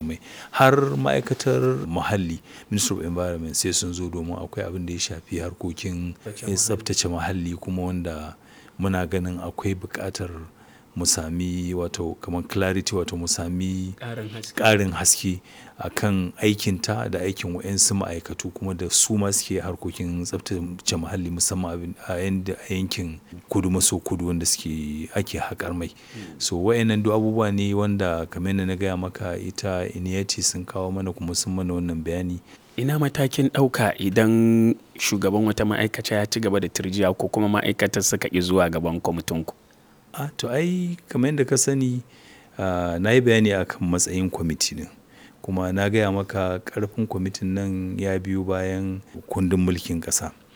mai har ma'aikatar muhalli ministry of environment sai sun zo domin akwai abin da ya shafi harkokin tsaftace muhalli kuma wanda muna ganin akwai buƙatar mu sami wato kamar clarity wato mu sami ƙarin haske a kan aikinta da aikin wa'yansu ma'aikatu kuma da su ma suke harkokin tsaftace muhalli musamman a yankin kudu maso kudu wanda suke ake haƙar mai so wa'yannan duk abubuwa ne wanda kamar yadda na gaya maka ita iniyati sun kawo mana kuma sun mana wannan bayani ina matakin ɗauka idan shugaban wata ma'aikata ya ci gaba da turjiya ko kuma ma'aikatar suka ƙi zuwa gaban kwamitinku a to ai kamar yadda ka sani na yi bayani akan matsayin kwamiti din kuma na gaya maka karfin kwamitin nan ya biyo bayan kundin mulkin ƙasa